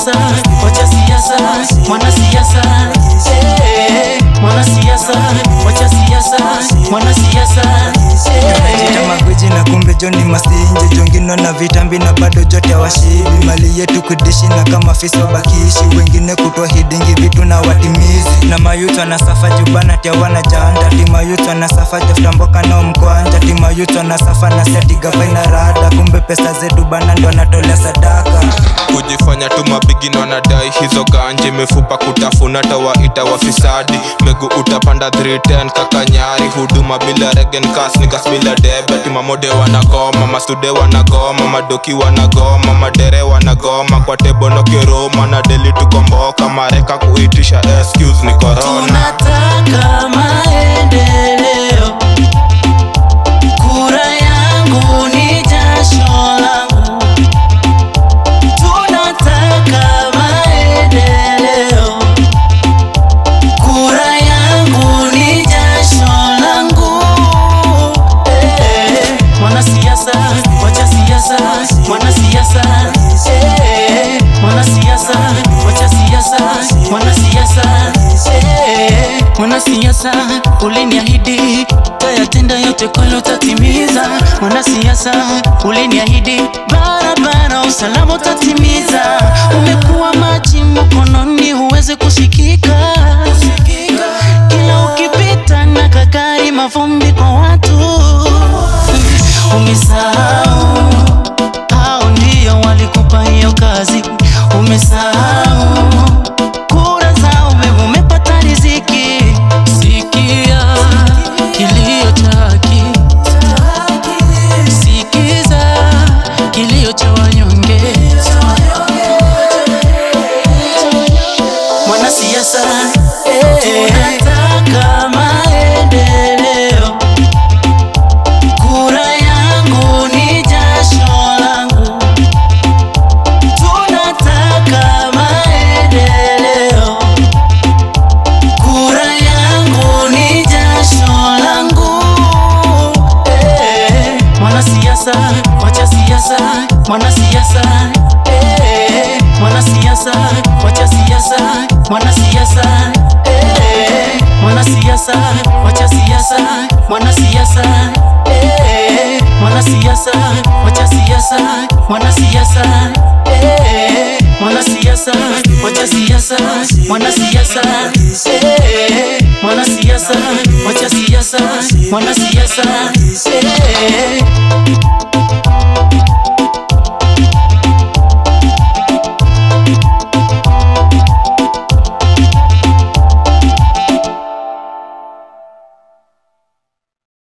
Mwanasiasa, wacha siasa, mwanasiasa, eh, mwanasiasa, wacha siasa, mwanasiasa, Tunajiita eh. magwiji na kumbe joni masinje jongino na vitambi na bado jote washibi mali yetu kudishi na kama fisi wabakishi wengine kutoa hidingi vitu na watimizi na mayuth wanasafa jubana tia wana janda timayuth wanasafa jaftamboka nao mkwanja timayuth wanasafa na seti gavaina rada kumbe pesa zetu bana ndo wanatolea sadaka kujifanya tu mabigini wanadai hizo ganje mifupa kutafuna tawaita wafisadi megu utapanda 310 kakanyari huduma bila regen kas nikas bila debe timamode wanagoma masude wanagoma madoki wanagoma madere wanagoma kwa tebono kiroma na deli tukomboka mareka kuitisha excuse ni corona Tunataka maendeleo, kura yangu ni jasho langu. Tunataka maendeleo, kura yangu ni jasho langu. Eh, Mwanasiasa, wacha siasa, mwanasiasa, eh, mwanasiasa, wacha siasa, mwanasiasa, eh, mwanasiasa, uliniahidi tayatenda yote kweli utatimiza. Mwanasiasa, uliniahidi barabara, usalama utatimiza. Umekuwa maji mkononi, huwezi kusikika kila ukipita na kagari mavumbi kwa watu umesahau hao ndio walikupa hiyo kazi umesahau kura za umeme umepata riziki sikia kilio chaki sikiza kilio cha wanyonge mwanasiasa eh, tunataka maendeleo kura yangu ni jasho langu tunataka maendeleo kura yangu ni jasho langu eh, mwanasiasa wacha siasa mwanasiasa eh, mwanasiasa wacha siasa mwanasiasa eh, mwanasiasa wacha siasa mwanasiasa eh, mwanasiasa wacha siasa mwanasiasa eh, mwanasiasa wacha siasa mwanasiasa eh, mwanasiasa wacha siasa mwanasiasa eh,